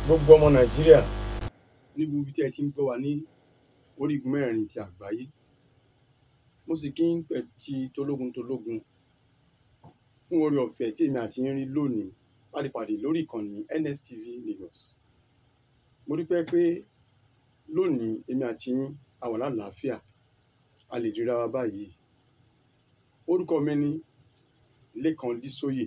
gbogbo ọmọ nàìjíríà ní gbogbo ibi tí ẹ ti ń gbọ́ wa ní orígun mẹ́rin ti àgbáyé mo sì kí ń pẹ̀ ti tológun tológun fún oore ọ̀fẹ́ tí èmi àti yín rí lónìí láti pàdé lórí ìkànnì NSTV Lagos mo dúpẹ́ pé lónìí èmi àti yín a wà lálàáfíà a lè ríra wa báyìí orúkọ mi ni Lékan Dísóyè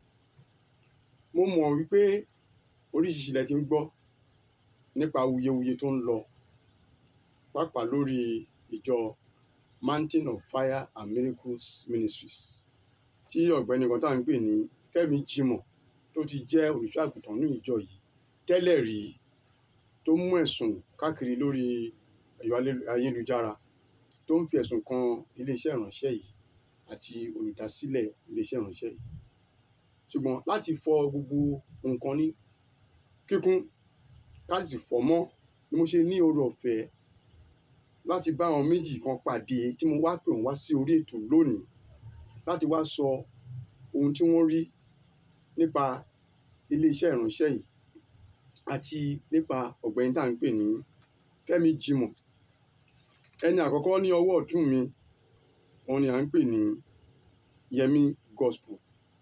mo mọ̀ wípé oríṣiríṣi ilẹ̀ ti ń gbọ́ nípa awuyewuye tó ń lọ pàápàá lórí ìjọ Mountain of Fire and Miracles Ministries tí ọ̀gbẹ́ni kan tá à ń pè ní Fẹ́mi Jimoh tó ti jẹ́ olùṣọ́ àgùntàn ní ìjọ yìí tẹ́lẹ̀ rí tó mú ẹ̀sùn káàkiri lórí ẹ̀rọ ayélujára tó ń fi ẹ̀sùn kan iléeṣẹ́ ìránṣẹ́ yìí àti olùdásílẹ̀ iléeṣẹ́ ìránṣẹ́ yìí ṣùgbọ́n láti fọ gbogbo nǹkan ní kíkún ká sì fọ́ mọ́ ni mo ṣe ní oore ọ̀fẹ́ láti bá àwọn méjì kan pàdé tí mo wá pè wọ́n wá sí orí ètò lónìí láti wá sọ ohun tí wọ́n rí nípa iléeṣẹ́ ìránṣẹ́ yìí àti nípa ọ̀gbẹ́ni tá à ń pè ní Fẹ́mi Jimoh ẹni àkọ́kọ́ ní ọwọ́ ọ̀tún mi òun ni à ń pè ní Yẹmi Gospel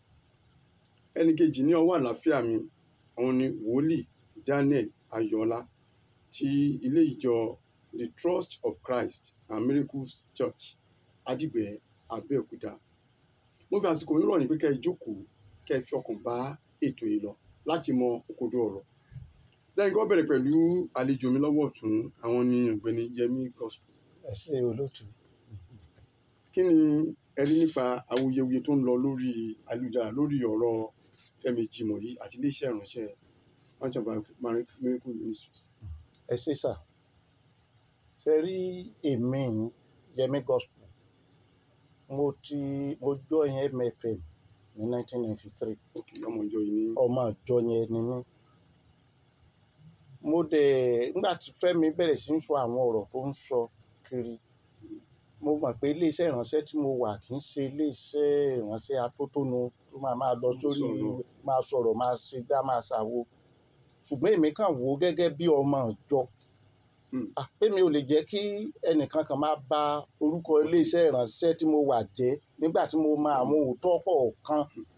ẹni kejì ní ọwọ́ àlàáfíà mi òun ni wòlíì Daniel Ayọ̀ọ́lá ti ilé ìjọ The Trust of Christ and Miracles Church Adigbe Abẹ́òkúta mo fi àsìkò yín rọ̀ yín pé kẹ́ ẹ jókòó kẹ́ ẹ fi ọkàn bá ètò yìí lọ láti mọ òkodo ọ̀rọ̀ lẹ́yìn kọ́ bẹ̀rẹ̀ pẹ̀lú àlejò mi lọ́wọ́ ọ̀tún àwọn ni ọ̀gbẹ́ni Yẹmi Gospel ẹ ṣe olóòtú kí ni ẹ rí nípa awuyewuye tó ń lọ lórí ayélujára lórí ọ̀rọ̀ Fẹ́mi Jimoh yìí àti iléeṣẹ́ ìránṣẹ́ Mountain of Miracle Ministries. ẹ ṣe sà ṣe rí èmi Yẹmi Gospel mo ti mo join MFM ní 1993 ok ọmọ ìjọ yìí ní ọmọ ìjọ yẹn ni mí mo dẹ̀ nígbà tí Fẹ́mi bẹ̀rẹ̀ sí ń sọ àwọn ọ̀rọ̀ tó ń sọ kiri mo mọ̀ pé iléeṣẹ́ ìránṣẹ́ tí mo wà kì í ṣe iléeṣẹ́ ìránṣẹ́ atótónu tó máa máa lọ sórí Sọ̀rọ̀. máa sọ̀rọ̀ máa ṣe gbá máa ṣàwo ṣùgbọ́n èmi kàn wò ó gẹ́gẹ́ bí ọmọ ìjọ Hmm. Ah, pé mi ò lè jẹ́ kí ẹnìkan kan máa bà orúkọ iléeṣẹ́ ìránṣẹ́ tí mo wà jẹ́ nígbà tí mo mọ àwọn òótọ́ kọ̀ọ̀kan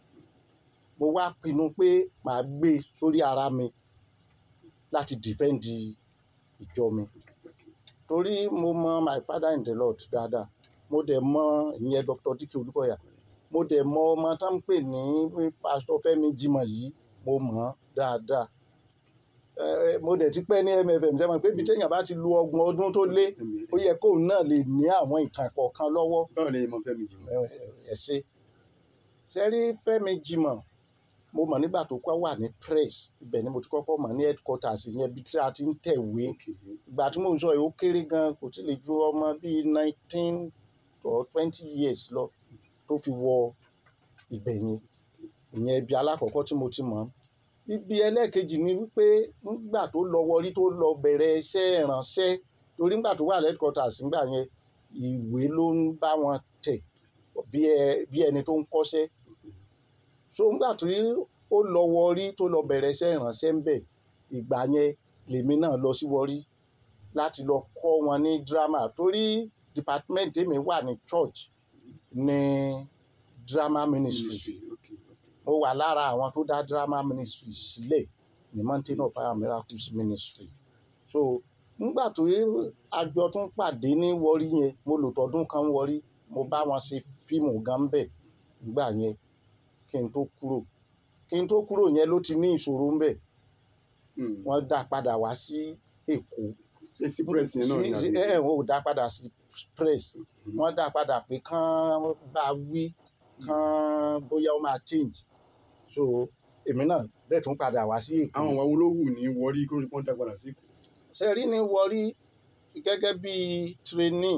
mo wá pinnu pé màá gbé sórí ara mi láti dìfẹ́ǹdì ìjọ mi torí mo mọ my father in the Lord dáadáa mo dẹ̀ mọ ìyẹn Dr. Dike Olúkọ̀yà mo dẹ̀ mọ ọmọ tó ń pè ní pásítọ̀ Fẹ́mi Jimoh yìí mo mọ̀ ọ́n dáadáa Eh, mo dẹ̀ ti pẹ́ ní MFM jẹ́ mọ̀ pé ibi téèyàn bá ti lu ọgbọ̀n ọdún tó lé ẹ̀mí ó yẹ kóun náà lè ní àwọn ìtàn kọ̀ọ̀kan lọ́wọ́ báwo ni mo Fẹ́mi Jimoh. ẹ ṣe sẹ́rí Fẹ́mi Jimoh mo mọ̀ nígbà tó kọ́ wà ní press ibẹ̀ ni mo ti kọ́kọ́ mọ̀ ní headquarters yẹn bí tí a ti ń tẹ̀wé ok ìgbà tí mò ń sọ yìí ó kéré gan kò tí lè ju ọmọ bíi nineteen or twenty years lọ tó fi wọ ibẹ̀ yẹn ìyẹn ibi alákọ̀ọ́kọ́ tí mo ti mọ̀ ọ́n. ibi ẹlẹ́ẹ̀kejì ni wípé nígbà tó lọ wọrí tó lọ bẹ̀rẹ̀ iṣẹ́ ìránṣẹ́ torí nígbà tó wà headquarters nígbà yẹn ìwé ló ń bá wọn tẹ̀ bí ẹ- bí ẹni tó ń kọ́ṣẹ́ so nígbà tí ó lọ wọrí tó lọ bẹ̀rẹ̀ iṣẹ́ ìránṣẹ́ ń bẹ̀ ìgbà yẹn lèmi náà lọ sí wọrí láti lọ kọ́ wọn ní drama torí department èmi wà ní church ní drama ministry ministry ok mo wà lára àwọn tó dá drama ministry sílẹ̀ ní mountain of fire miracles ministry so nígbà tó àjọ tún pàdé ní wọrí yẹn mo lò tọdún kan wọrí mo bá wọn ṣe fíìmù gan bẹ̀ nígbà yẹn kí n tó kúrò kí n tó kúrò yẹn ló ti ní ìṣòro ń bẹ̀ Hmm. wọ́n dá padà wá sí èkó ṣé sí press yẹn náà ni sí àbí ẹ ẹ wọn ò dá padà sí press Hmm. wọ́n dá padà pé kán bá wí kán bóyá ó máa change so èmi náà bẹ́ẹ̀ tún padà wá sí èkó àwọn àwọn olówù ní wọrí kó rí pọ́ńtà padà sí Èkó. ṣe rí ní wọrí gẹ́gẹ́ bí trainee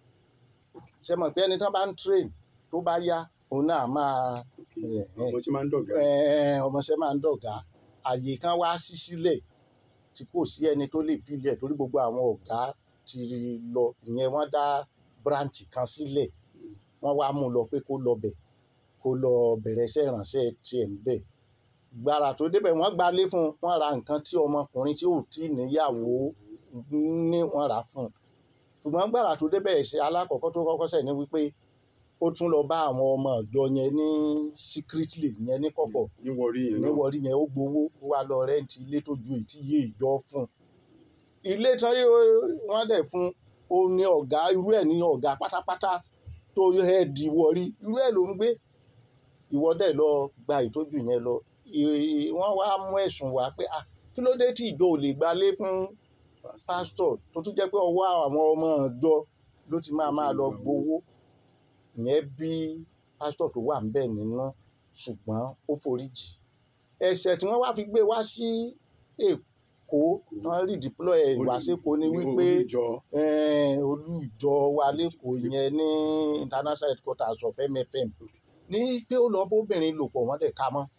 ṣe mọ̀ pé ẹni tán bá ń train tó bá yá òun náà máa Ok. ẹ̀, ẹ̀, ọmọ tí máa ń dọ̀gá ẹ̀, ọmọọṣẹ́ máa ń dọ̀gá àyè kan wá sí sílẹ̀ tí kò sí ẹni tó lè filẹ̀ torí gbogbo àwọn ọ̀gá ti lọ ìyẹn wọ́n dá branch kan sílẹ̀ wọ́n wá mú un lọ pé kó lọ bẹ̀ kó lọ bẹ̀rẹ̀ iṣẹ́ ìrànṣẹ́ tiẹ̀ ń bẹ̀ gbàrà tó débẹ̀ wọ́n gbalé fún un wọ́n ra nǹkan tí ọmọkùnrin tí ò tí ì níyàwó ní wọ́n rà fún un ṣùgbọ́n gbàrà tó débẹ̀ ẹ̀ṣẹ̀ alákọ̀ọ́kọ́ tó kọ́kọ́ ṣẹ̀ ní wípé ó tún lọ bá àwọn ọmọ ìjọ yẹn ní secretly yẹn ní kọ̀kọ̀ ní wọrí yẹn náà níwọ̀rí yẹn ó gbowó ó wá lọ rẹ́ǹtì ilé tó ju ètí yé ìjọ fún un ilé tán yóò- wọ́n dẹ̀ fún ó ní ọ̀gá irú ẹ̀ ní ọ̀gá pátápátá tó hẹ́ẹ̀dì wọ̀rí irú ẹ̀ ló ń gbé ìwọ dẹ̀ lọ gba ìtọ́jú yẹn lọ Ì- wọ́n wá mú ẹ̀sùn wá pé ah kí ló dé tí ìjọ ò lè gbalé fún pásítọ̀ tó tún jẹ́ pé ọwọ́ àwọn ọmọ ìjọ ló ti máa máa lọ gbowó ìyẹn bí pásítọ̀ tó wà ńbẹ̀ nínú ṣùgbọ́n ó foríjì ẹ̀ṣẹ̀ tí wọ́n wá fi gbé wá sí èkó wọ́n rí deploy ẹ̀ wá sékòó ni wípé olùjọ eh, olú ìjọ wa lẹ́kọ̀ọ́ yẹn ní international headquarters of MFM ní pé ó lọ bóbìnrin lò pọ̀ wọ́n dẹ̀ ka mọ́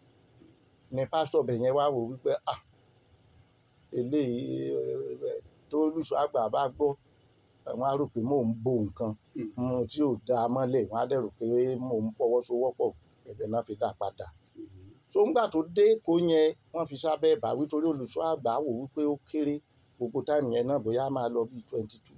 ni pásítọ̀ bẹ̀ yẹn wá wò wípé ah eléyìí eh, tó olùṣọ́ àgbà bá gbọ́ àwọn á rò pé mò ń bo nǹkan Mm. mm, tí ò dáa mọ́lẹ̀ wọ́n á dẹ̀ rò pé mò ń fọwọ́sowọ́pọ̀ ẹ̀bẹ̀ náà fi dá padà sí so ńgbà tó dé kó yẹn wọ́n fi sábẹ́ ìbáwí torí olùṣọ́ àgbà wò wípé ó kéré gbogbo táìmù yẹn náà bóyá máa lọ bíi twenty two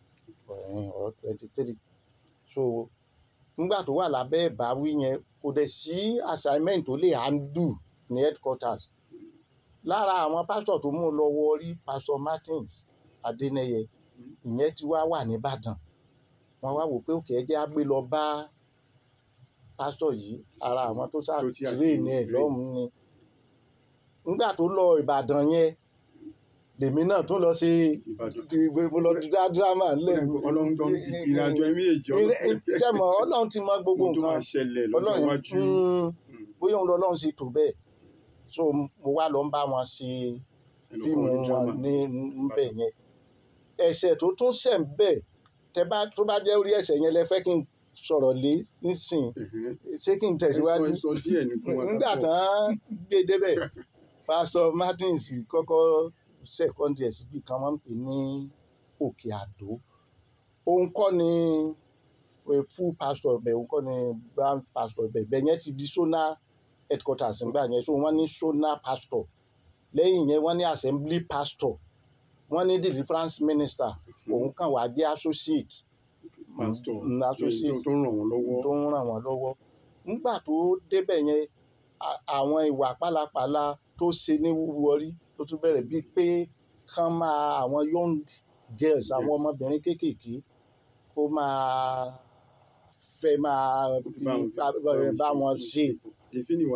or twenty three so ńgbà tó wà lábẹ́ ìbáwí yẹn kò dẹ̀ sí assignment tó lè handle ní headquarters lára àwọn pásítọ̀ tó mú lọ wọrí pastor Martins Adénẹyẹ ìyẹn ti wá wà nìbàdàn wọ́n wá wò pé òkè ẹjẹ́ á gbé lọ bá pásítọ̀ yìí ara àwọn tó Tó ti àti ṣàtìlẹ́yìn ẹ̀ train. lọ́hùn-ún ni nígbà tó lọ ìbàdàn yẹn lèmi náà tún lọ sí Ìbàdàn mo lọ dá dírámà ńlẹ̀ ọlọ́run tó ń ìrìnàjò ẹ̀mí èjì sẹ́mọ̀ ọlọ́run ti mọ gbogbo tó máa nǹkan ṣẹlẹ̀ lọ́jọ́ ọlọ́run iwájú mm, Mm. bóyá òun lọ́lọ́run ṣe tó bẹ́ẹ̀ so mo wá lọ ń bá wọn ṣe ẹnu fíìmù kọ́ ní wọn drama. ní níbẹ̀ yẹn ẹ̀ṣẹ̀ tó tún ṣẹ̀ ń bẹ̀ tẹ bá tó bá jẹ́ orí ẹ̀ṣẹ̀ yẹn lẹ fẹ́ kí n sọ̀rọ̀ lé nísìn Ẹ̀hẹ́n. ṣé kí n tẹ̀síwájú ẹ sọ ẹ sọ díẹ̀ ní fún wa nígbà ká pọ̀. tán gbé débẹ̀ pásítọ̀ Martins kọ́kọ́ sẹ́kọ́ndì ẹ̀ síbi kan wọ́n ń pè ní Òkè Àdó òun kọ́ ni eh, full pastor bẹ̀ òun kọ́ ni grand pastor bẹ̀ bẹ̀ yẹn ti di zonal headquarters nígbà yẹn so wọ́n ní zonal pastor lẹ́yìn yẹn wọ́n ní assembly pastor wọ́n ní deliverance minister òun kàn wá jẹ́ associate pásítọ̀ Mm, associate tó ń ràn wọ́n lọ́wọ́ tó ń ràn wọ́n lọ́wọ́ nígbà tó débẹ̀ yẹn a- àwọn ìwà pálapàla tó ṣe ní wúwọrí tó tún bẹ̀rẹ̀ bíi pé kán máa àwọn young girls àwọn Yes. ọmọbìnrin kéékèèké kó máa fẹ́ máa fi Bá wọn- bá- bá- bá wọn ṣe èéfín ni wa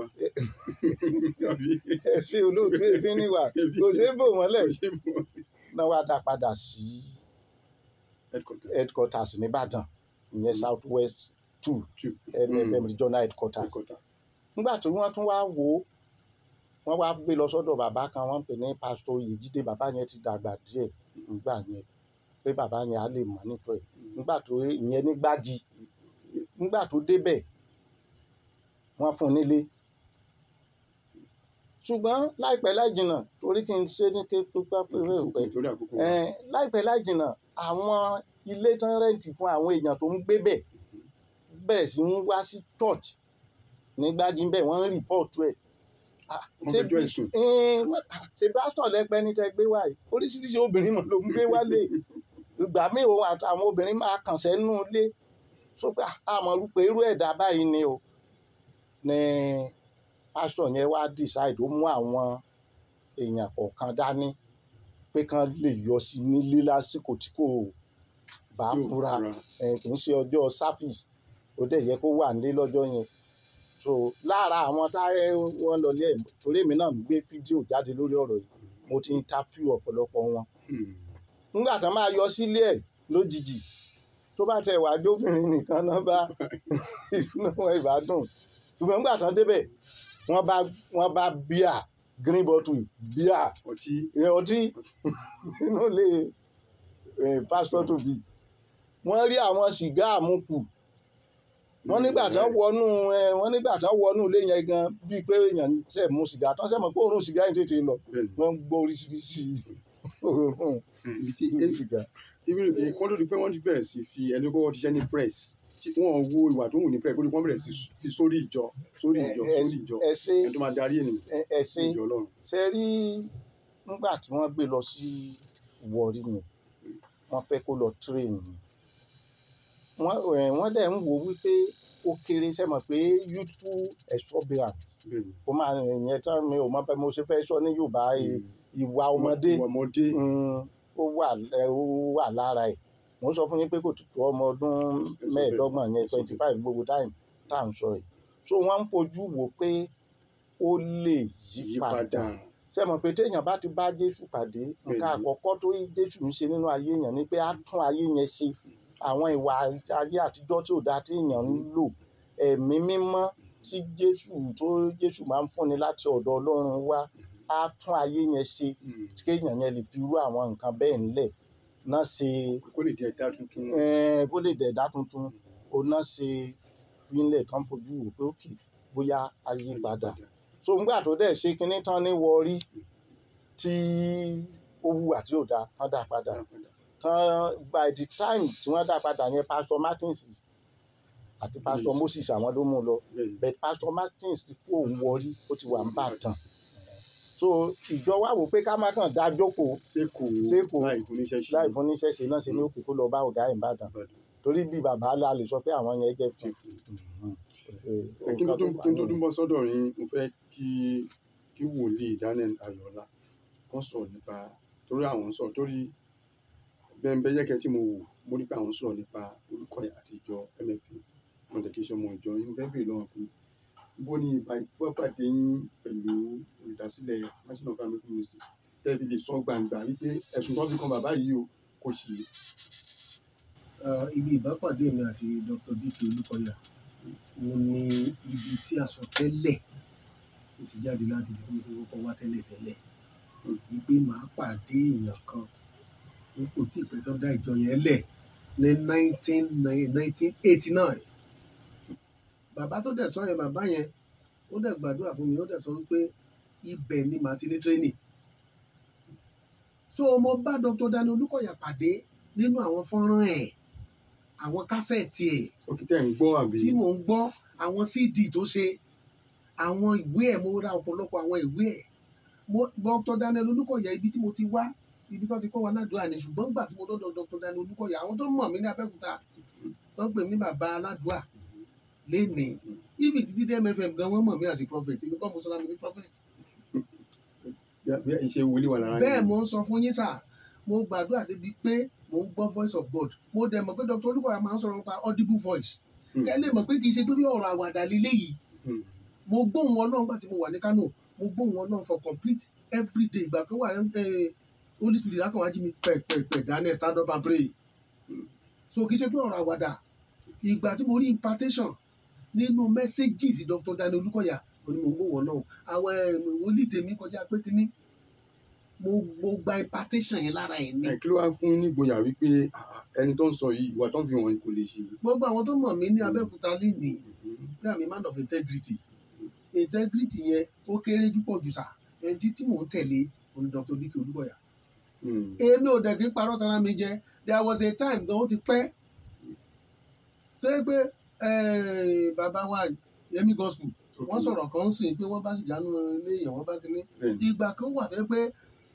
àbí ẹ̀sìn olóòtú èéfín níwà kò ṣeé bò mọ́lẹ̀ kò ṣe bọ̀ náà wá dá padà sí headquarter headquarters nìbàdàn ìyẹn Mm. south west two two MFM regional headquarters headquarter nígbà tí wọ́n tún wá wò ó wọ́n wá gbé lọ sọ́dọ̀ bàbá kan wọ́n ń pè ní pásítọ̀ Oyèjídé bàbá yẹn ti dàgbà díẹ̀ nígbà yẹn pé bàbá yẹn á lè mọ̀ nípa ẹ̀ nígbà tó ìyẹn ní gbági nígbà tó débẹ̀ wọ́n fún un nílé ṣùgbọ́n láìpẹ́ láì jìnnà torí kí n ṣe ní ké pípa pé pé nítorí àkókò wa. ẹ̀ láìpẹ́ láì jìnnà àwọn ilé tán rẹ́ǹtì fún àwọn èèyàn tó ń gbé bẹ̀ bẹ̀rẹ̀ sí ń wá sí church ní gbági ń bẹ̀ wọ́n ń rìpọ́ọ̀tù ẹ̀ Ah, wọ́n ṣé fẹjọ́ ẹ̀sùn Ẹn, ṣe pásítọ̀ lẹ́pẹ́ ní tẹ́ gbé wá yìí oríṣiríṣi obìnrin mọ̀ ló ń gbé wálé ìgbà míì òun àtàwọn obìnrin máa kàn sẹ́nu ilé sọ pé àmọ́ rúpe irú ẹ̀dá báyìí ni o ní pásítọ̀ yẹn wá decide ó mú àwọn èèyàn kọ̀ọ̀kan dání pé kán lè yọ sí nílé lásìkò tí kò bá tí ò fura fura. ẹ, kì í ṣe ọjọ́ sáfìsì ó dẹ̀ yẹ kó wà nílé lọ́jọ́ yẹn so lára àwọn táyé wọn lọlé ẹ̀ torí èmi náà ń gbé fídíò jáde lórí ọ̀rọ̀ yìí mo ti ń interview ọ̀pọ̀lọpọ̀ wọn Hmm. nígbà tán máa yọ sílé ẹ̀ lójijì tó bá tẹ wàá jóbìnrin nìkan náà bá inú wọn ìbádùn ṣùgbọ́n nígbà tán débẹ̀ wọ́n bá wọ́n bá bíà green bottle bíà ọtí ẹ, ọtí inú ilé ẹ, pásítọ̀ tóbi wọ́n rí àwọn sìgá àmupù wọ́n nígbà tán wọnú ẹ, wọ́n nígbà tán wọnú ilé yẹn gan bíi pé èèyàn ṣe mu sìgá tán ṣe mọ̀ pé òórùn sìgá yẹn tètè lọ bẹ́ẹ̀ni wọ́n ń gbọ́ oríṣiríṣi òórùn ibi tí sìgá. ibi kọ́ tó di pé wọ́n ti bẹ̀rẹ̀ sí fi ẹni kọ́kọ́ ti ṣẹ́ ní press tí wọ́n wo ìwà tó wù ní pẹ́ẹ́ kó lè wọ́n bẹ̀rẹ̀ sí fi sórí ìjọ sórí ìjọ ẹ sórí ìjọ ẹ ṣe ẹni tó máa darí ènìyàn ẹ ẹ sí ṣe ìjọ ọlọ́run. ṣe rí nígbà tí wọ́n gbé lọ sí Warri yẹn wọ́n fẹ́ kó lọ train ni wọ́n ẹ̀, wọ́n dẹ̀ ń wò wípé ó kéré ṣe mọ̀ pé youthful exuberance bẹ́ẹ̀ni ó máa yẹn tán mi ò mọ bẹ́ẹ̀ mo ṣe fẹ́ sọ ní Yorùbá ì- ìwà ọmọdé ìwà ọmọdé mm, ó wà lẹ- ó wà lára ẹ̀ mo sọ fún yín pé kò tó tó ọmọ ọdún Ẹ̀sọ́ mẹ́ẹ̀ẹ́dọ́gbọ̀n yẹn ẹ̀sọ́ twenty five gbogbo time tá à ń sọ yìí so wọ́n ń fojú wò pé ó lè yí yípadà padà ṣe mọ̀ pé téèyàn bá ti bá Jésù pàdé nǹkan Bẹ́ẹ̀ni. àkọ́kọ́ tó Jésù ń ṣe nínú ayé èèyàn ni pé á tún ayé yẹn ṣe àwọn ìwà ayé àtijọ́ tí ò dáa tí èèyàn ń lò ẹ̀mí mímọ́ tí Jésù tó Jésù máa ń fúnni láti ọ̀dọ̀ Ọlọ́run wá á tún ayé yẹn ṣe Mm. kéèyàn yẹn lè fi rú àwọn nǹkan bẹ́ẹ̀ ńlẹ̀ náà ṣe kó lè di ẹ̀dá tuntun eh, kó lè dẹ̀dá tuntun ó náà ṣe fílẹ̀ tán fojú wò pé òkè bóyá ayé padà so ńgbà tó dẹ̀ ṣe kinní tán ní Warri tí ó hùwà tí ò dáa tán dá padà tán by the time tí wọ́n dá padà yẹn pastor Martins àti pastor Yes. Moses àwọn ló mú un lọ bẹ́ẹ̀ni but pastor Martins ti kó òun Warri ó ti wà ń bàtàn so ìjọ wa wò pé ká má kàn dá jókòó seko Sékòó. láì fún níṣẹ́ ṣe láì fún níṣẹ́ ṣe náà ṣe ní òkè kó lọ bá ọ̀gá Ìbàdàn torí bí bàbá la lè sọ pé àwọn yẹn jẹ́ fún Ẹ, kí n tó tún- kí n tó tún bọ́ sọ́dọ̀ yín mo fẹ́ kí kí wòlíì Daniel Ayọ̀ọ́lá kàn sọ̀rọ̀ nípa torí àwọn sọ̀rọ̀ torí bẹ́ẹ̀ yẹ́kẹ́ tí mo wò mo rí pé àwọn sọ̀rọ̀ nípa orúkọ àti ìjọ MFA wọn tẹ̀ kí ṣe ọmọ ìjọ yín mo fẹ́ bèèrè lọ́wọ́ pé bó ni ìpàdé yín pẹ̀lú olùdásílẹ̀ national family ministries tẹ́lifí lè sọ gbangba wípé ẹ̀sùn tó fi kan bàbá yìí o kò sí Ah, ibi ìbápàdé mi àti Dr. Dike Olúkọ̀yà òun ni ibi tí a sọ tẹ́lẹ̀ tó ti jáde láti ibi tí mo ti kọ́kọ́ wá tẹ́lẹ̀ tẹ́lẹ̀ wípé màá pàdé èèyàn kan n kò tí ì pẹ́ tó dá ìjọ yẹn lẹ̀ ní nineteen nineteen eighty nine bàbá tó dẹ̀ sọ yẹn bàbá yẹn ó dẹ̀ gbàdúrà fún mi ó dẹ̀ sọ wípé ibẹ̀ ni màá ti ní training so mo bá Dr. Daniel Olúkọ̀yà pàdé nínú àwọn fọ́nrán ẹ̀ àwọn kásẹ̀tì ẹ̀ òkè tẹ̀ ń gbọ́ àbí tí mò ń gbọ́ àwọn cd tó ṣe àwọn ìwé ẹ̀ mo ra ọ̀pọ̀lọpọ̀ àwọn ìwé ẹ̀ mo Dr. Daniel Olúkọ̀yà ibi tí mo ti wá ibi tó ti kọ́ wa ládùúgbò ni ṣùgbọ́n gbà tí mo dọ́dọ̀ Dr. Daniel Olúkọ̀yà àwọn tó mọ̀ mí ní Abẹ́òkúta tó ń pè mí bàbá aládùúgbà lénìí ibi títí dé MFM gan wọ́n mọ̀ mí as a prophet èmi kọ́ mo sọ́ra mi ní prophet bí ìṣe wòlíì wà lára bẹ́ẹ̀ yín. mo ń sọ fún yín sà mo gbàdúrà débi pé mo ń gbọ́ voice of God mo dẹ̀ mọ̀ pé Dr. Olúkọ̀yà máa ń sọ̀rọ̀ nípa audible voice Hmm. kẹ́ lè mọ̀ pé kì í ṣe pé bí ọ̀rọ̀ àwàdà lélẹ́yìí Hmm. mo gbóhùn ọlọ́run gbà tí mo wà ní Kano mo gbóhùn ọlọ́run for complete every day ìgbà kan wà ẹ Holy Spirit lákàn wájú mi pẹ̀pẹ̀pẹ̀ Daniel stand up and pray so kì í ṣe pé ọ̀rọ̀ àwàdà ìgbà tí mo rí impartation nínú messages Dr. Daniel Olúkọ̀yà mo ní mo gbóhùn ọlọ́run àwọn ẹ̀, wòlíì tèmi kọjá pé kínní mo mo gba impartation yẹn lára ẹ̀ ní ẹ kí ló wá fún yín ní ìgboyà wípé ah, ẹni tó ń sọ yìí ìwà tó ń fi hàn yín kò lè ṣe. gbogbo àwọn tó mọ̀ mí ní Abẹ́òkúta lénìí bí àmì man of integrity integrity yẹn ó kéré jù pọ̀ jù sà ẹni tí tí mò ń tẹ̀lé òní Dr. Dike Olúkọ̀yà Hmm. èmi ò dẹ̀ kí n parọ́ tara mi jẹ there was a time gan ó ti pẹ́ tó yẹ pé eh, bàbá wa Yẹmí gospel wọ́n sọ̀rọ̀ kan ń sìn pé wọ́n bá sì jánu ilé èèyàn wọ́n bá kíní Bẹ́ẹ̀ni. ìgbà kan wà sẹ́ pé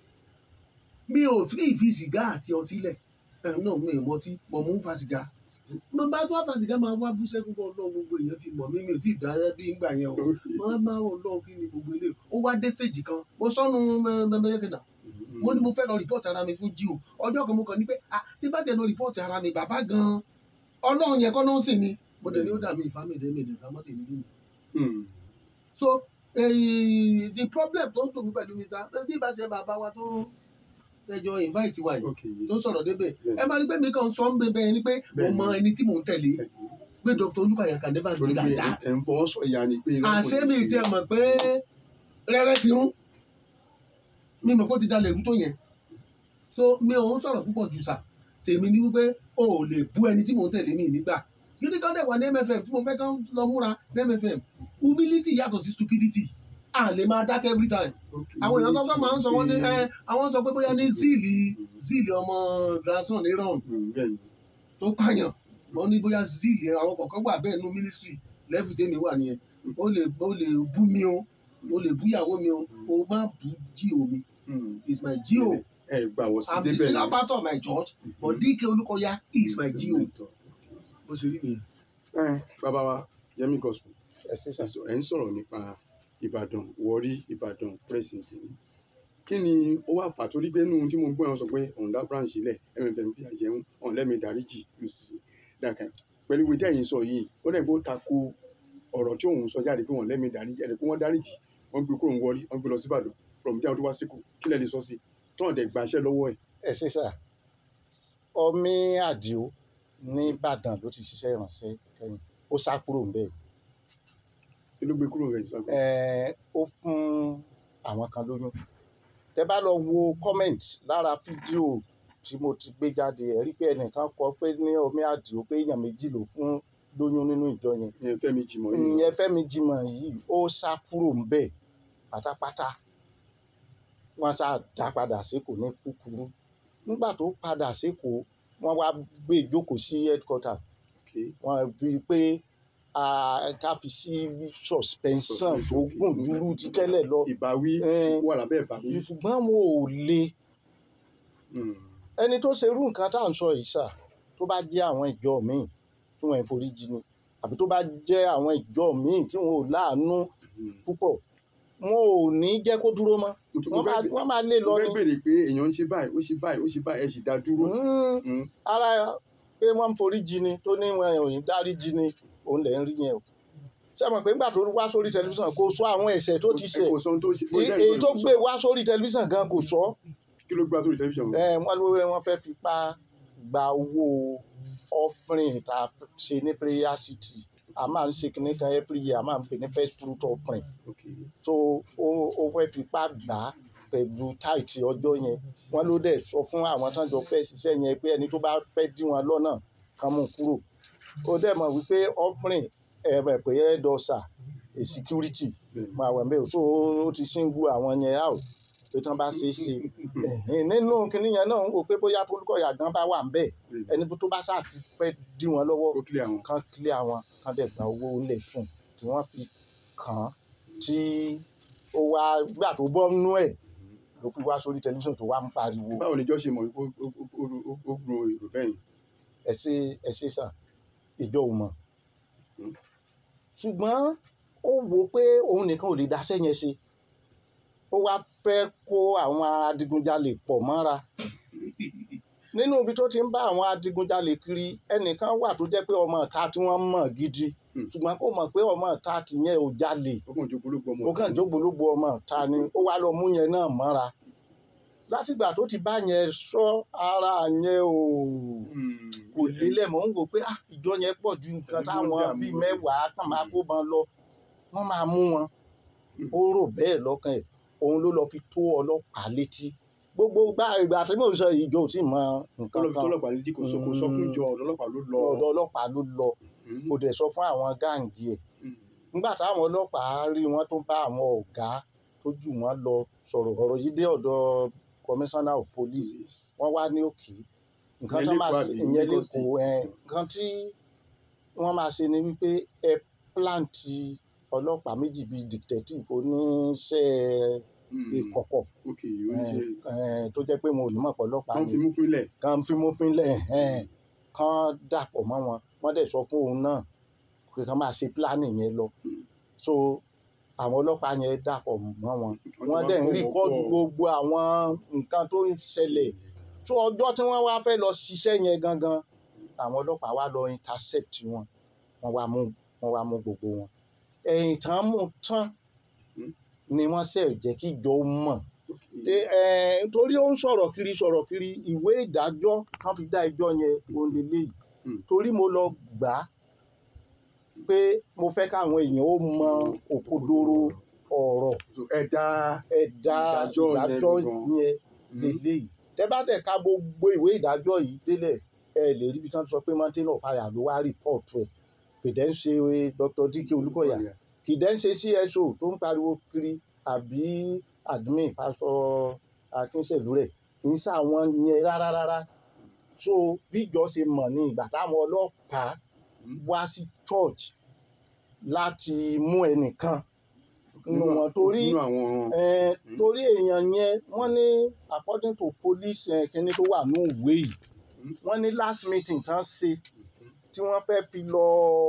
mi ò tí ì fi sìgá àti ọtí lẹ̀ ẹ̀ náà mi ò mọtí mọ̀ mò ń fa sìgá mo bá tó àfa sìgá máa wá bú sẹ́kún kọ́ ọlọ́run gbogbo èèyàn ti mọ̀ mí mi ò tí ì dá bí ń gbà yẹn o wọ́n máa ń lọ kí ni gbogbo ilé ó wá dé stage kan mo sọnù mẹ́mẹ́yẹ́kẹ́nà mo ní mo fẹ́ lọ rìpọ́ọ̀tì ara mi fún jíò ọjọ́ kan mo kàn ní pé ah tí bá tẹ̀ lọ rìpọ́ọ̀tì ara mi bàbá gan-an ọlọ́run yẹn kọ́ ló ń sìn ni mo dẹ̀ ní ó dà mí ìfámẹ́dẹ́ mi ìdẹ̀fà mọ́tẹ̀ mi nínú. Hmm. so eh, the problem tó ń tò mí pẹ̀lú mi ta tí ìbá ṣe bàbá wa tó tẹjọ invite wa yìí ok tó sọ̀rọ̀ débẹ̀ Bẹ́ẹ̀. ẹ máa rí pé mi kàn sọ ń bẹ bẹ́ẹ̀ ni pé mo Bẹ́ẹ̀ mọ ni. ẹni tí mò ń tẹ̀lé pé Dr. Olúkọ̀yà can never do torí pé like that ẹ̀ ń fọwọ́ sọ ìyá ni pé irọ́ kò àṣé lè mi ṣe. ti ẹ̀ mọ̀ pé rẹ́rẹ́ ti rún mi mọ̀ pé ó ti dalẹ̀ rú tó yẹn so mi ò ń sọ̀rọ̀ púpọ̀ jù sà tèmi ni wípé o ò lè bú ẹni tí mò ń tẹ̀lé mi nígbà gidi kan dẹ̀ wà ní MFM tí mo fẹ́ kán lọ múra ní MFM humility yàtọ̀ sí stupidity a lè máa dákẹ́ every time Ok, àwọn èèyàn kọ́kọ́ máa ń sọ wọ́n ní pé- ẹ àwọn sọ pé bóyá ní zíìlì zíìlì ọmọ grandson ní ron Hmm, bẹ́ẹ̀ni. tó pààyàn wọ́n ní bóyá zeal yẹn àwọn kọ̀ọ̀kan wà bẹ́ẹ̀ nú ministry lẹ́fù tèmi wà nìyẹn ó lè ó lè bú mi o ó lè bú ìyàwó mi o o má bú jíò mi is my jíò ẹ gbà wọ sí i'm the débẹ̀ senior pastor of my church but DK Olúkọ̀yà is my jíò bó ṣe rí nìyẹn. ẹ bàbá wa Yẹmí gospel ẹ ṣe sà. ẹ ń sọ̀rọ̀ nípa Ìbàdàn Warri Ìbàdàn presidency kí ni ó wà fà torí pé nínú tí mo gbọ́ yẹn sọ pé òun dá branch lẹ̀ MFM fi àjẹun òun lẹ́mi dáríjì lùsì dàkẹ́ pẹ̀lú ìwé tẹ̀yìn sọ yìí ó dẹ̀ bó tako ọ̀rọ̀ tí òun sọ jáde pé wọ́n lẹ́mi dáríjì ẹ̀rẹ̀ pé wọ́n dáríjì wọ́n gbé kúrò ń Warri wọ́n gbé lọ sí Ìbàdàn from there tó wá síkù kí lẹ́ lè sọ sí tọ́wọ́n dẹ̀ gbaṣẹ́ lọ́wọ́ ẹ̀ ẹ ṣe sà ọmí àdìo ní Ìbàdàn ló ti ṣiṣẹ́ ìrànṣẹ́ kẹ́yìn ó sá kúrò ńbẹ̀ kí ló gbé kúrò rẹ̀ sàgbé. ẹ ó fún àwọn kan lóyún tẹ bá lọ wo comment lára fídíò tí mo ti gbé jáde ẹ rí pé ẹnìkan kọ pé ní ọmí àdìo pé èèyàn méjì ló fún lóyún nínú ìjọ yẹn ìyẹn Fẹ́mi Jimoh yìí ìyẹn Fẹ́mi Jimoh yìí ó sá kúrò ńbẹ̀ pátápátá wọ́n sá dá padà sékòó ní kúkúrú nígbà tó padà sékòó wọ́n wá gbé ìjókòó sí headquarter Okay. wọ́n rí i pé ah, ká fi sí suspension tó gùn dúró ti tẹ́lẹ̀ lọ ìbáwí Eh, wà lábẹ́ ìbáwí. ṣùgbọ́n wọn ò le Mm. ẹni tó ṣerú nǹkan tá à ń sọ yìí sà tó bá jẹ́ àwọn ìjọ míì tí wọ́n ń forí jì ni àbí tó bá jẹ́ àwọn ìjọ míì tí wọn ò láàánú Mm. púpọ̀ wọn ò ní jẹ́ kó dúró mọ́ mo tún- mo wọ́n fẹ́ máa bè- wọ́n máa lé mo lọ fẹ́ ni béèrè pé èèyàn ń ṣe báyìí ó ṣe báyìí ó ṣe báyìí ẹ sì dá dúró. Mm, Mm. ara pé wọ́n ń forí jì ni tó ní wọn ò ní dárí jì ni òun lẹ̀ ń rí yẹn o ṣé mọ̀ pé nígbà tó wá sórí tẹlifíṣàn kò sọ àwọn ẹ̀ṣẹ̀ tó ti ṣẹ̀ ẹ kò sọ ohun tó ṣe. ó èyí dá èyí ìgbọ́ tó ìlú gbé sọ. wá sórí tẹlifíṣàn gan kò sọ kí ló gbá sórí tẹlifíṣàn. ẹ wọ́n ló wọ́n fẹ́ fipá gba owó offering tá a ṣe ní prayer city a máa ń ṣe kinní kan every year a máa ń pè ní first fruit offering Okay. so ó ó fẹ́ fipá gbà á pẹ̀lú táìtì ọjọ́ yẹn wọ́n ló dẹ̀ sọ fún àwọn tán jọ fẹ́ ṣiṣẹ́ yẹn pé ẹni tó bá fẹ́ dí wọn lọ́nà kan mú kúrò ó dẹ̀ mọ̀ wípé offering ẹ̀rẹ̀ pé ẹ̀dọ̀sà a security Bẹ́ẹ̀ni. máa wẹ̀ mẹ́rin so ó ti single àwọn yẹn out pé tán bá ṣe é ṣe ẹ̀hìn nínú kinní yẹn náà ń wò pé bóyá Olúkọ̀yà gan bá wà ń bẹ̀ Bẹ́ẹ̀ni. ẹni tó bá ṣáà ti fẹ́ dí wọn lọ́wọ́ kó kílẹ̀ àwọn. kán clear àwọn kán dẹ̀ gba owó ńlẹ̀ sùn tí wọ́n fi kàn án tí ó wá gbà tó bọ́ nínú ẹ̀ ló fi wá sórí tẹlifíṣàn tó wá ń pariwo báwo ni ìjọ ṣe mọ̀ wípé ó- ó- ó- ó- ó gbro èrò bẹ́yìn. ẹ ṣe ẹ ṣe sà ìjọ ò mọ̀ Hmm. ṣùgbọ́n ó wò ó pé òun nìkan ò lè dáṣẹ́ yẹn ṣe ó wá fẹ́ kó àwọn adigunjalè pọ̀ mọ́ra nínú ibi tó ti ń bá àwọn adigunjalè kiri ẹnìkan wà tó jẹ́ pé ọmọ ìta tí wọ́n mọ̀ gidi Hmm. ṣùgbọ́n kó mọ̀ pé ọmọ ìta tìyẹn ò jalè ó kàn jókòó ló gbọ́ ọmọ. ó kàn jógbólógbò ọmọ ìta ni ó wá lọ mú yẹn náà mọ́ra látìgbà tó ti bá yẹn sọ ara yẹn ò Mm. kò lélẹ̀ mọ́ ń wò pé ah ìjọ yẹn pọ̀ ju nǹkan Ẹni tó ń táwọn dààmú bíi rẹ̀. mẹ́wàá kàn máa kó bọn lọ wọ́n máa mú wọn Hmm. ó rò bẹ́ẹ̀ lọ́kàn ẹ̀ òun ló lọ fi tó ọlọ́pàá létí gbogbo gbà ìgbà tí mò ń sọ yìí ìjọ ò tí ì mọ nǹkan tọ́lọ́ kan tọ́lọ́pàá létí kò sọ kò sọ fún ìjọ ọ̀dọ́ ọlọ́pàá ló lọ. ọ̀dọ̀ ọlọ́pàá ló lọ Mm. kò dẹ̀ sọ fún àwọn gáǹgì ẹ̀ Mm. nígbà táwọn ọlọ́pàá rí wọn tó ń bá àwọn ọ̀gá tó jù wọ́n lọ sọ̀rọ̀ ọ̀rọ̀ yìí dé ọ̀dọ̀ commissioner of police Police. wọ́n wá ní òkè nǹkan Ìyẹn tó máa lẹ́kọ̀ọ́ ṣe àbí ìyẹn Lagos lẹ́kọ̀ọ́ ẹ̀ nǹkan tí wọ́n máa ṣe ni wípé ẹ pláǹtì ọlọ́pàá méjì bíi detective oníṣẹ́ Mm. ìkọ̀kọ̀ ok oníṣẹ́ ẹ̀, tó jẹ́ pé wọn ò ní mọ̀ pé ọlọ́pàá kan ni fi mú fínlẹ̀. kan fímúfínlẹ̀ ẹ̀, kan dàpọ̀ mọ́ wọn wọ́n dẹ̀ sọ fún òun náà pé kán máa ṣe pílánì yẹn lọ Mm. so àwọn ọlọ́pàá yẹn dàpọ̀ mọ́ wọn wọ́n ti dẹ̀ ń wá rìkọ́dù fọwọ́ gbogbo àwọn nǹkan tó ń ṣẹlẹ̀ tó ọjọ́ tí wọ́n wá fẹ́ lọ ṣiṣẹ́ yẹn gangan àwọn ọlọ́pàá wá lọ intercept wọn wọ́n wá mú wọ́n wá mú gbogbo wọn ẹ̀yìn tán mú tán Hmm. ni wọ́n ṣe jẹ́ kí ìjọ mọ̀ Ok. Ẹ, ẹ, nítorí ó ń sọ̀rọ̀ kiri sọ̀rọ̀ kiri ìwé ìdájọ́ kan fi dá ẹjọ́ yẹn òun lélẹ́yìí Hmm. torí mo lọ gbà á pé mo fẹ́ káwọn èèyàn ó mọ òkodoro ọ̀rọ̀ So, ẹ dá ẹ̀dá Ìdájọ́ yẹn ìdájọ́ gangan. yẹn Mm. lélẹ́yìí tẹ́ bá dẹ̀ ka gbogbo ìwé ìdájọ́ yìí délẹ̀ ẹ lè rí ibi tí wọ́n ti sọ pé mountain of fire ló wá rìpọ́ọ̀tù ẹ̀ kìdẹ́ ń ṣe Dr. Dike Olúkọ̀yà kìdẹ́ ń ṣe CSO tó ń pariwo kiri àbí admin pásọ Akínṣèlú rẹ̀ kì í ṣàwọn yẹn rárá rárá so bí ìjọ ṣe mọ̀ ní ìgbà táwọn ọlọ́pàá wá sí church láti mú ẹnìkan nínú wọn torí nínú àwọn Eh, torí èèyàn yẹn wọ́n ní according to police eh, kíní tó wà ní òwe yìí Mm. wọ́n ní last meeting tán ṣe tí wọ́n fẹ́ fi lọ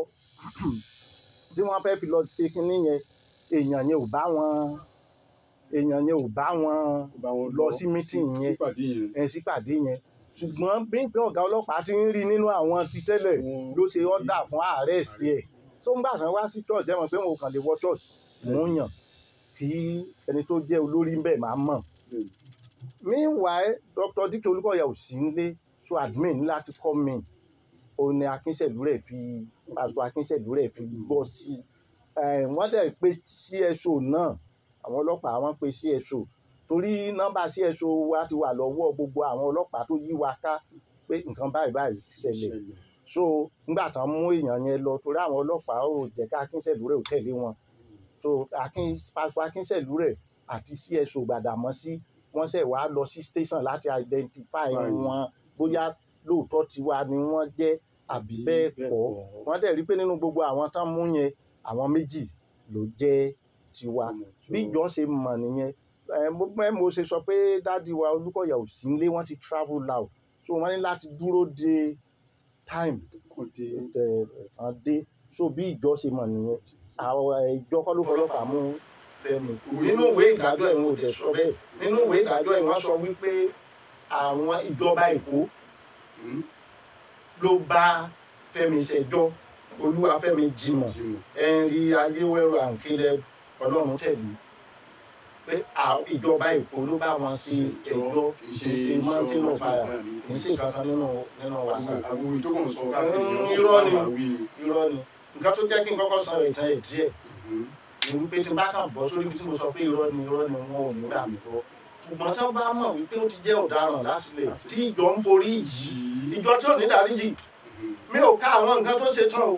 tí wọ́n fẹ́ fi lọ ṣe kíní yẹn èèyàn yẹn ò bá wọn èèyàn yẹn ò bá wọn bá wọn lọ sí meeting yẹn. sípàdé yẹn ẹ̀ sípàdé yẹn ṣùgbọ́n bí pé ọ̀gá ọlọ́pàá ti ń rí nínú àwọn ti tẹ́lẹ̀ Wọn- ló ṣe ọ́dà fún ààrẹ sí ẹ̀ tó ń gbà tán wá sí church ẹ̀ mọ̀ pé wọn ò kàn lè wọ church mò ń yàn kí ẹni tó jẹ́ olórí ń bẹ̀ máa mọ̀ Bẹ́ẹ̀ni. meanwhile dr dike olúkọ̀yà ò sí nílé so admin ní láti come in òun ni akínsẹ̀lú rẹ̀ fi pàtó akínsẹ̀lú rẹ̀ fi bọ́ sí i wọ́n dẹ̀ pé cso náà àwọn ọlọ́pàá wọ́n pe cso torí nọ́mbà cso wa ti wà lọ́wọ́ gbogbo àwọn ọlọ́pàá tó yí wa ká pé nǹkan báyìí báyìí ṣẹlẹ̀ ṣẹlẹ̀ so nígbà tán mú èèyàn yẹn lọ torí àwọn ọlọ́pàá ò jẹ́ ká akínsẹ̀lú rẹ̀ ò tẹ̀lé wọn so akin pásítọ akínsẹ̀lú rẹ̀ àti cso gbàdàmọ́sí wọ́n ṣẹ̀ wá lọ sí station láti identify Fine. wọn bóyá lóòótọ́ tiwa ni wọ́n jẹ́ àbí bẹ́ẹ̀ kọ́ wọ́n dẹ̀ rí pé nínú gbogbo àwọn tán mú yẹn àwọn méjì ló jẹ́ tiwa bí ìjọ ṣe mọ̀ nìyẹn ẹ mo pẹ́ mo ṣe sọ pé dádì wa olúkọ̀yà ò sí nílé wọ́n ti travel out so wọ́n ní láti dúró de time kò dé ẹ̀ kan dé so bí ìjọ ṣe mọ̀ nìyẹn àwọn ẹ̀, ìjọ kọ́ ló fọlọ́pàá mú Fẹ́mi nínú ìwé ìdájọ́ ìwọ̀n ò dẹ̀ sọ bẹ́ẹ̀ nínú ìwé ìdájọ́ ìwọ̀n sọ wípé àwọn ìjọba Èkó Hmm? ló bá Fẹ́mi ṣẹjọ́ Olúwafẹ́mi jimoh Jimoh. ẹnrí ayéwẹrọ àǹkẹlẹ Ọlọ́run tẹ̀lé pé à- ìjọba Èkó ló bá wọn ṣe ẹjọ́ kì í ṣe mountain of fire kì í ṣe kankan nínú nínú wàsá àwọn tó kàn sọ Mm, irọ́ ni. àwí ni. irọ́ ni nǹkan tó jẹ́ kí n kọ́kọ́ sọ ìtàn ẹ̀ díẹ̀ Mhm. ni wípé tí n bá kàn bọ́ sórí ibi tí mo sọ pé irọ́ ni irọ́ ni wọn ò ní gbà mí lọ ṣùgbọ́n tí wọ́n bá mọ̀ wípé ó ti jẹ́ ọ̀daràn láti lè tí ìjọ ń forí jì í ìjọ tí ò ní dáríjì Mhm. mi ò ká àwọn nǹkan tó ṣe tán o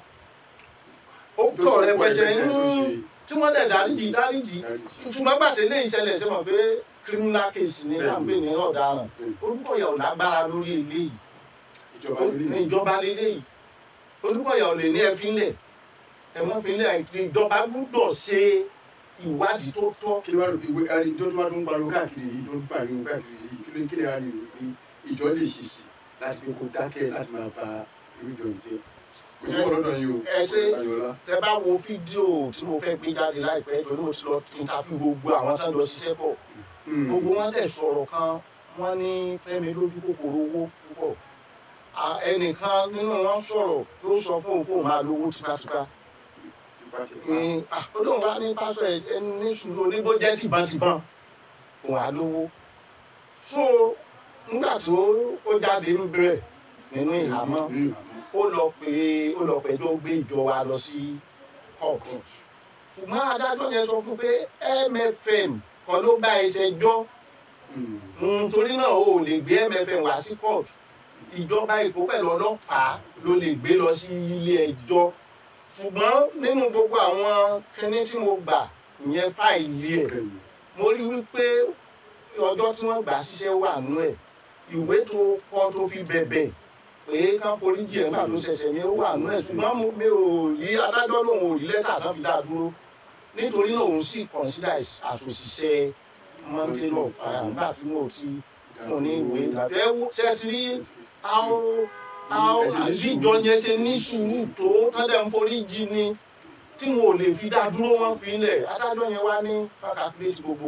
ó kọ̀ rẹpẹtẹ ń tí wọ́n dẹ̀ dáríjì dáríjì ṣùgbọ́n gbàtẹ́ lé ìṣẹ̀lẹ̀ ṣe mọ̀ pé criminal case ni là ń pè ní ọ̀daràn Olúkọ̀yà ò lágbára lórí eléyìí ìjọba ní lórí ìjọba lélẹ́yìí Olúkọ̀yà ò lè ní ẹ fínlẹ̀ ẹ mọ́ fínlẹ̀ ìjọba gbúdọ̀ ṣe ìwádìí tó tọ́ kí ló wá lò ìwé ari tó tó wá tó ń pariwo káàkiri yìí tó ń pariwo káàkiri yìí kí ló ń kílẹ̀ ari rò pé ìjọ lè ṣì sí láti pé kó dákẹ́ láti máa ba irú ìjọ yìí jẹ́ kò sí ọ̀rọ̀ dàn yìí o ẹ ṣe Ayọ̀lá tẹ bá wo fídíò tí mo fẹ́ gbé jáde láìpẹ́ torí mo ti lọ interview gbogbo àwọn tó ń lọ ṣiṣẹ́ pọ̀ Hmm. gbogbo wọn dẹ̀ sọ̀rọ̀ kan wọ́n ní Fẹ́mi lójú kòkòrò owó púpọ̀ À, ẹnìkan nínú wọn sọ̀rọ̀ ló sọ fún òun kó máa lówó tipátipá tipátipá ní ó lóun wá ní pásọ ẹ ẹni ní sùúrù oníbó jẹ́ tìbọntìbọn òun á lówó so nígbà tó ó jáde ń bẹ̀rẹ̀ nínú ìhámọ́ Hmm. ó lọ pé ó lọ pẹjọ́ gbé ìjọ wa lọ sí kóòtù ṣùgbọ́n adájọ́ yẹn sọ fún pé MFM kan ló bá ẹsẹ̀ jọ́ Hmm. Mm, torí náà o ò lè gbé MFM wá sí kóòtù ìjọba Èkó pẹ̀lú ọlọ́pàá ló lè gbé lọ sí ilé ẹjọ́ ṣùgbọ́n nínú gbogbo àwọn kinní tí mo gbà ìyẹn fáìlì ẹ̀ Bẹ́ẹ̀ni. mo rí wípé ọjọ́ tí wọ́n gbà síṣẹ́ wà nú ẹ̀ ìwé tó kọ tó fi bẹ̀bẹ̀ pé kán foríjì ẹ̀ máa ló ṣẹ̀ṣẹ̀ ni ó wà nú ẹ̀ ṣùgbọ́n mo- mi ò rí adájọ́ lòun ò rí lẹ́tà tán fi dá a dúró nítorí náà òun sì consider àṣòṣìṣẹ́ mountain of fire nígbà tí mo ti fún ní ìwé ìdájọ́ ẹ wo ṣe ti rí àwọn àwọn àbíjọ yẹn ṣe ní sùúrù tó tán dẹ̀ ń foríjì ni tí wọn ò lè fi dá dúró wọn fi ń lẹ̀ adájọ́ yẹn wá ní ká calculate gbogbo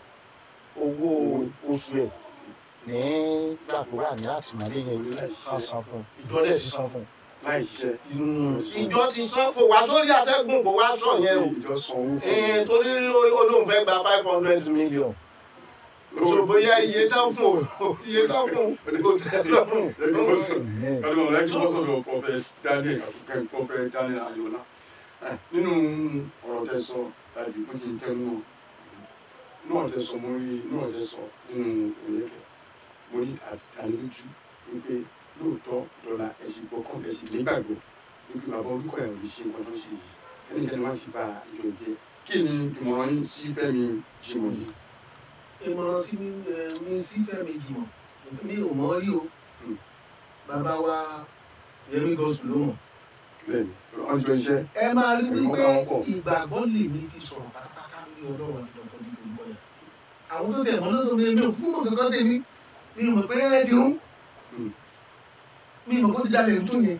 owó oṣù ẹ̀ nígbà tó wà ní àtìmọ́lé yẹn kan san fún un ìjọ dẹ̀ ti san fún láì ṣiṣẹ́ un. ìjọ ti san kò wá sórí àtẹ́gùn kò wá sọ yẹn o ìjọ sanwó fún Eh, torí olóhùn fẹ́ gba five hundred million so bóyá iye tán fún o iye tán fún o kò tẹ́ lọ́rùn. Pẹ̀lú ọ̀rẹ́ tí wọ́n sọ̀rọ̀ Prophet Daniel Àbùkẹ́ Prophet Daniel Ayọ̀lá. Eh, Nínú ọ̀rọ̀ tẹ sọ tàbí bó ti ń tẹnu náà tẹ sọ mo rí náà tẹ sọ nínú ìrẹ́kẹ̀. Mo rí àdánilójú wípé lóòótọ́ dọ́là ẹ̀sìn gbọ́kàn ẹ̀sìn nígbàgbọ́ wípé bàbá Olúkọ̀yà ò lè ṣe nǹkan tó ṣe yìí. Kẹ́nikẹ́ni má sì bá ìjọ jẹ́. Kí ni ìmọ̀ràn yín sí Fẹ́mi Jimoh yìí? ìmọ̀ràn sí mi ẹ, mi sí Fẹ́mi Jimoh mi ò mọ̀ rí o bàbá wa yẹmí gọ́sùn ló mọ̀ bẹ́ẹ̀ni wọ́n jọ iṣẹ́ ẹ máa rí Ìmọ̀ wípé káwọn pọ̀. ìgbàgbọ́ lè ní fi sọ̀rọ̀ pátápátá ní ọlọ́run àti dr dídò gbọ́yà àwọn tó tẹ̀ mọ́ lọ́sọ̀ mi mi ò kú mọ̀ kankan tèmi mi ò mọ̀ pé rẹ́rẹ́ ti rún Mm. mi ò mọ̀ kó ti dalẹ̀ tó yẹn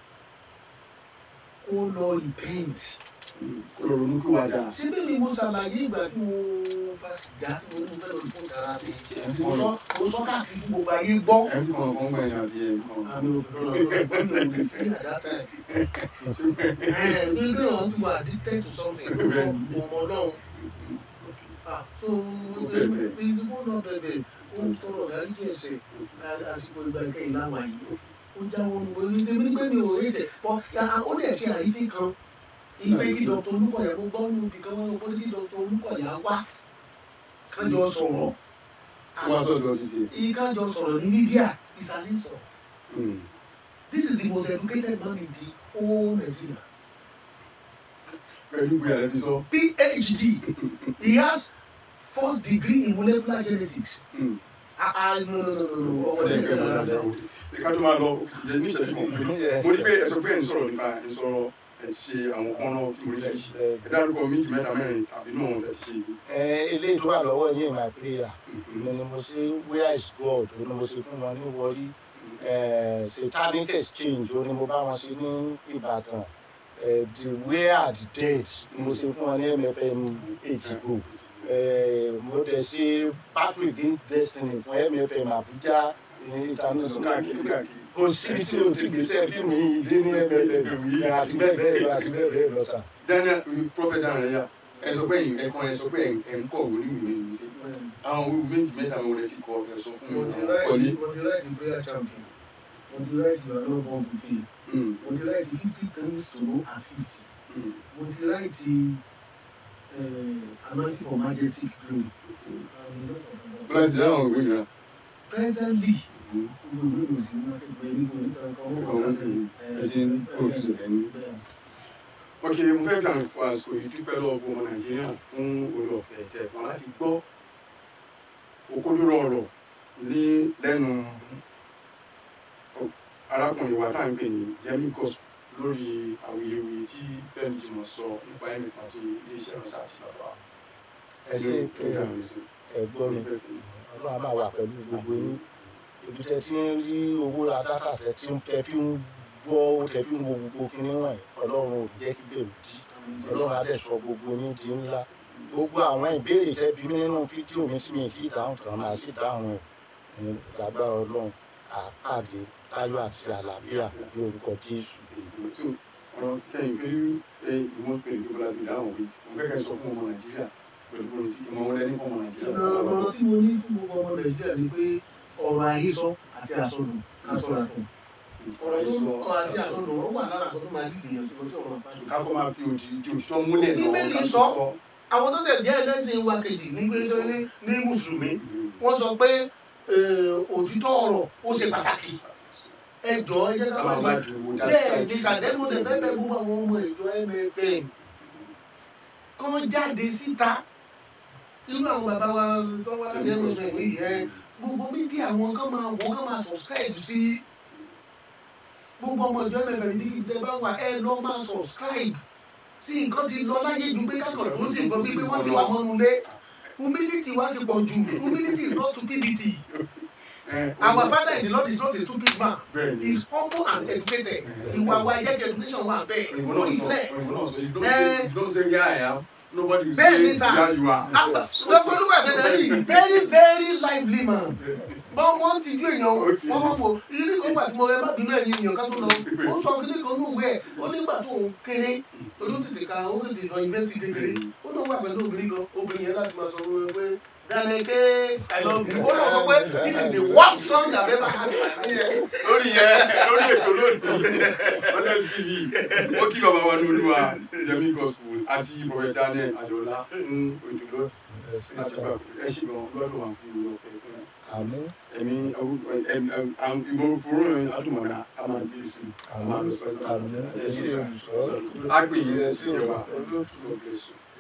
kó lọ repent kó lọ ronú kí wàá dáa. ṣé bẹ́ẹ̀ ni mo ṣàlàyé ìgbà tí mo fa sìgá tí mo ní mo fẹ́ lọ report ara mi mo sọ mo sọ káàkiri fún gbogbo ayé gbọ́ ẹbí kan kan gbà yín àbí ẹbí kan. àmì òfin lọ́nà ìgbọ́n mi ò lè fi àdáta ẹ̀ ẹ̀ bí bí wọ́n ti wà addicted to something ọmọ ọlọ́run Ah, so ìdìbò náà bẹ̀bẹ̀ ó ń tọrọ ìdáríjì ẹ̀ṣẹ̀ àsìkò ìgbà ìkẹyìn láwà yìí ó jáwọ́ ní orí tèmi nígbà mi ò rí tẹ̀ ọ ó dẹ̀ ṣe àrífín kan ìgbé kí dr olúkọ̀yà kó gbọ́ nínú ibì kan wọn kó kí dr olúkọ̀yà wá kájọ sọ̀rọ̀ wọ́n á tọ́jú ọtí tiẹ̀. ìkájọ sọ̀rọ̀ ní media is an insult this is the most educated man in the whole Nigeria pẹ̀lú ìgbé àrẹ fi sọ. PhD he has first degree in molecular genetics ah ah no no no no no ọmọ ọ̀dẹ̀ ẹgbẹ́ ẹgbẹ́ rárá mọ̀lá fẹ́ o. ká tó máa lọ jẹ ní ìṣẹ́jú kan pé mo ní pé ẹ sọ pé ẹ ń sọ̀rọ̀ nípa ẹ ń sọ̀rọ̀ ẹ ṣe àwọn ọ̀nà tí mo ní ṣe ṣe. ẹ dárúkọ méjì mẹ́ta mẹ́rin tàbí náà ẹ ti ṣe yìí. ẹ eléyìí tó wà lọ́wọ́ yín my prayer ni ni mo ṣe where is God ó ní mo ṣe fún wọn ní wọrí eh, satanic exchange ó ní mo bá wọn ṣe ní Ìbàdàn eh, the where are the dead ni mo ṣe fún wọn ní MFM HBO eh, mo dẹ̀ ṣe battle against destiny fún MFM Abuja international káàkiri káàkiri. kò síbi tí o ti gbèsè fíìmù yìí dé ní MFM àti bẹ́ẹ̀ bẹ́ẹ̀ lọ àti bẹ́ẹ̀ bẹ́ẹ̀ lọ sà. Daniel prophet Daniel ya ẹ sọ pé ẹ kàn ẹ sọ pé ẹ ń kọ òwe ní ìwé yìí sí. àwọn òwe méjì mẹ́ta mo rẹ ti kọ ẹ sọ fún mo mi. ti kọ́lé. write mo ti write prayer champion mo ti write you are not born to fail mo ti write fifty things to know at fifty mo ti write uh, anointing for majestic glory and a lot of them. bọ́lá ti dáhùn òwe yìí rà. presently gbogbo ìwé mi ò sí market for ẹni kò ní kankan wọn Ọ̀hún kàn sì sí ẹ ti ń produce ẹ̀ ní. ok mo fẹ́ fi àwọn àsìkò yìí dúpẹ́ lọ́wọ́ gbogbo ọmọ nàìjíríà fún orí ọ̀fẹ́ tẹ̀ fún láti gbọ́ òkodoro ọ̀rọ̀ ní lẹ́nu arákùnrin wa táà ń pè ní Jemmy Gospel lórí awuyewuye tí Fẹ́mi Jimoh sọ nípa ẹ̀mí àti iléeṣẹ́ ìránṣẹ́ àti bàbá ẹ ṣe prayer ẹ̀gbọ́n mi ọlọ́run á máa wà pẹ̀lú gbogbo yín ibi tẹ ti ń rí owó ra dátà tẹ ti ń tẹ fi ń gbọ́ tẹ fi ń wo gbogbo kinní wọ̀nyí ọlọ́run ò jẹ́ kí bẹ̀rù dí ọlọ́run á dẹ̀ sọ gbogbo yín di ńlá gbogbo àwọn ìbéèrè tẹ bí mi nínú fídíò mi tí mi ti dáhùn tán máa sì dáhùn ẹ̀ ẹ̀ lágbára ọlọ́run àpàdé láyọ̀ àti àlàáfíà ní orúkọ jésù. ọ̀rọ̀ sẹ́yìn pé ìwọ́n pè ní gbogbo àgbègbè àwọn òwe mo fẹ́ kẹ́ ẹ sọ fún ọmọ nàìjíríà pẹ̀lú ohun tí ìmọ̀ wọn lẹ́ni fún ọmọ nàìjíríà. ọ̀rọ̀ tí mo ní fún gbogbo ọmọ nàìjíríà ni pé ọ̀rọ̀ àhesọ àti àsọdùn ká ṣọ́ra fún ọ̀rọ̀ tó ń kọ́ àti àsọdùn ó wà lára àkọ́tún máa dìde yẹn ṣùgbọ́n tí ọ̀rọ̀ bá ṣe. ká kó máa fi òdì di òṣìṣọ́ múlẹ̀ náà Bíbélì ká tó sọ. sọ. àwọn tó tẹ̀ jẹ́ ẹlẹ́sìn wa kejì ní pé ní ní mùsùlùmí wọ́n sọ pé eh, òtítọ́ ọ̀rọ̀ ó ṣe pàtàkì ẹ jọ ẹ jẹ́ ká ká máa máa bá dùn ún bẹ́ẹ̀ ni sàdẹ́mù tẹ̀ fẹ́ bẹ gbogbo àwọn ọmọ ìjọ MFM kán jáde síta irú àwọn bàbá wa tó wá láti MFM yìí ẹ gbogbo mídíà wọn kán máa wọ kán máa subscribe sí gbogbo ọmọ ìjọ MFM ní kí tẹ bá wà ẹ lọ máa subscribe sí nǹkan ti lọ láyé ju pé kákan tó sì gbọ́ pé wọ́n ti wà mọ́nu lé humility wa ti pọ̀ jù humility is not stupidity our father in the Lord is not a stupid man bẹ́ẹ̀ he ni is humble and educated ìwà wa jẹ́ kí education wà bẹ́ẹ̀ ìwọ ó náà rí sọ fẹ́. ìwọ náà sọ you don't say you don't say yeah I am nobody will Bẹ́ẹ̀ say ni sà. yeah you are. Dr. Olúwa Tẹ̀tẹ̀ yìí very very lively man. Bọ́n wọ́n ti ju èèyàn wọ́n mọ̀ wò ilé kan gbà tí mo rẹ má bínú ẹ̀yìn èèyàn ká tó lọ. Ó sọ kíní kan ní òwe ẹ̀ ó nígbà tó ń kéré olú tètè ka ó tètè lọ yunifásitì kékeré. Ó náà wà pẹ̀lú obìnrin kan obìnrin yẹn láti máa sọ fún mi pé Daneke I love you. Ó náà sọ pé this is the worst song I've ever heard in my life. lórí yẹn lórí ètò lónìí honest tv ó kí bàbá wa ní olúwa Jemmy Gospel àti bọ̀wẹ̀ Daniel Adiola fún òjòló láti gbà ẹ ṣì gan lọ́dún wà fún ìlú ọ̀fẹ́ fún àmì ẹ̀mí ìmọ̀ràn fúró yẹn adùnmọ̀dá a máa gbé sí i a máa lọ sọ́jà àmì ẹ ṣé olùṣọ́ a gbé yín ẹ sí ṣé ìjọba olùṣọ́. God bless you.